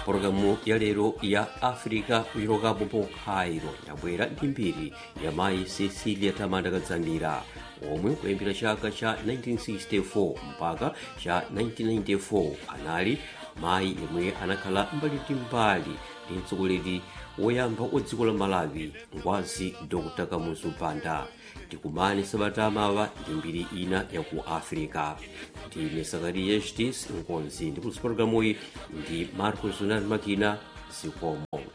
pologalamu ya lero ya africa kuchokapo po cairo yabwera ndi mbiri ya mayi cecilia tamanda kadzanira omwe kuyambira chaka cha 1964 mpaka cha 1994 anali mayi yemwe anakhala mbali ndi mbali ndi mtsogoleri woyamba wa dziko la malawi ngwazi dr kamuzu banda tikumane sabata mawa ndi mbiri ina ya ku africa ndine sakariya hdis nkonzi ndi kuliso pologalamuyi ndi marcos unati makina zikomo